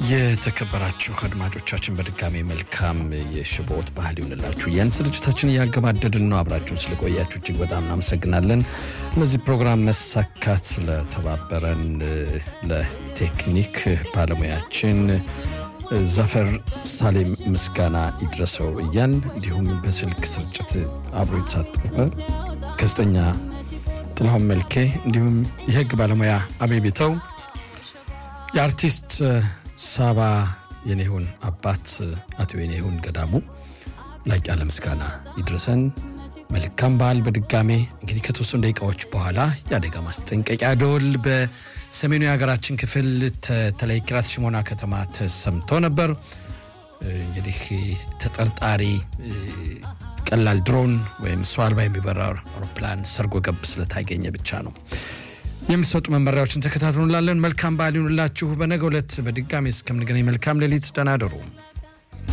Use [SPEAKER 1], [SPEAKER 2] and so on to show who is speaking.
[SPEAKER 1] የተከበራችሁ አድማጮቻችን በድጋሚ መልካም የሽቦት ባህል ይሁንላችሁ። ያን ስርጭታችን እያገባደድን ነው። አብራችሁን ስለቆያችሁ እጅግ በጣም እናመሰግናለን። ለዚህ ፕሮግራም መሳካት ስለተባበረን ለቴክኒክ ባለሙያችን ዘፈር ሳሌም ምስጋና ይድረሰው እያን እንዲሁም በስልክ ስርጭት አብሮ የተሳተፈ ጋዜጠኛ ጥላሁን መልኬ እንዲሁም የህግ ባለሙያ አቤቤተው የአርቲስት ሳባ የኔሁን አባት አቶ የኔሁን ገዳሙ ላቅ ያለ ምስጋና ይድረሰን። መልካም በዓል። በድጋሜ እንግዲህ ከተወሰኑ ደቂቃዎች በኋላ የአደጋ ማስጠንቀቂያ ደወል በሰሜኑ የሀገራችን ክፍል ተለይ ኪራት ሽሞና ከተማ ተሰምቶ ነበር። እንግዲህ ተጠርጣሪ ቀላል ድሮን ወይም ሰው አልባ የሚበራ አውሮፕላን ሰርጎ ገብ ስለታገኘ ብቻ ነው። የሚሰጡ መመሪያዎችን ተከታትሉ እንላለን። መልካም በዓል ይሁንላችሁ። በነገው ዕለት በድጋሚ እስከምንገናኝ መልካም ሌሊት፣ ደህና እደሩ።